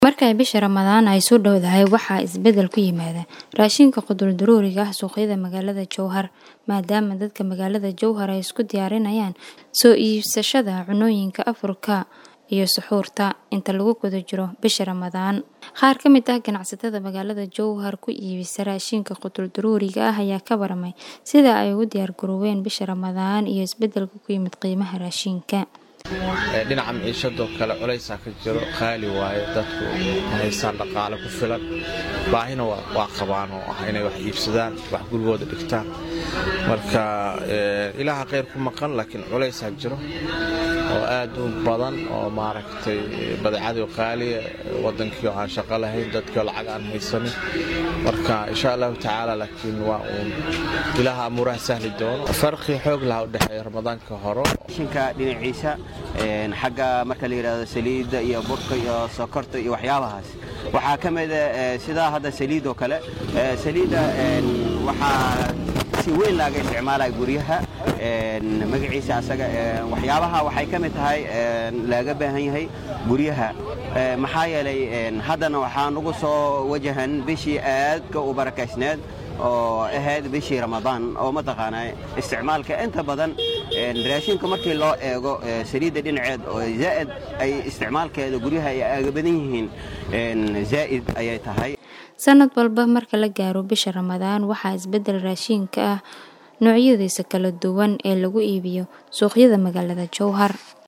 Marka bisha Ramadaan ay soo dhowdahay waxaa isbedel ku yimaada raashinka qutul-daruuriga ah suuqyada magaalada Jowhar maadaama dadka magaalada Jowhar ay isku diyaarinayaan soo iibsashada cunooyinka afurka iyo suxuurta inta lagu guda jiro bisha Ramadaan. Qaar ka mid ah ganacsatada magaalada Jowhar ku iibisa raashinka qutul-daruuriga ah ayaa ka warramay sida ay ugu diyaar garoobeen bisha Ramadaan iyo isbedelka ku yimid qiimaha raashinka. dhinaca maciishadoo kale culaysaa ka jiro qaali waaye dadku ma haystaan dhaqaale ku filan baahina waa qabaan oo ah inay wax iibsadaan wax gurigooda dhigtaan marka ilaaha khayr ku maqan laakiin culaysaa jiro oo aad u badan oo maaragtay badeecadii qaaliya wadankii oo aan shaqo lahayn dadkii oo lacag aan haysanin marka insha allahu tacaala laakiin waa uun ilaaha amuuraha sahli doono farqi xoog laha u dhexeeya ramadaanka hore shinka dhinaciisa xagga marka la yidhahdo saliidda iyo burka iyo sokorta iyo waxyaabahaas waxaa ka mida sidaa hadda saliid oo kale saliidda waxaa si weyn laaga isticmaalaya guryaha magaciisa asaga waxyaabaha waxay ka mid tahay laaga baahan yahay guryaha maxaa yeelay haddana waxaan ugu soo wajahan bishii aadka u barakaysneed oo ahayd bishii ramadaan oo mataqaanaa isticmaalka inta badan raashinka markii loo eego saliidda dhinaceed oo zaa'id ay isticmaalkeeda guryaha ay aaga badan yihiin zaa'id ayay tahay sanad walba marka la gaaro bisha Ramadaan waxaa isbedel raashinka ah noocyadiisa kala duwan ee lagu iibiyo suuqyada magaalada Jowhar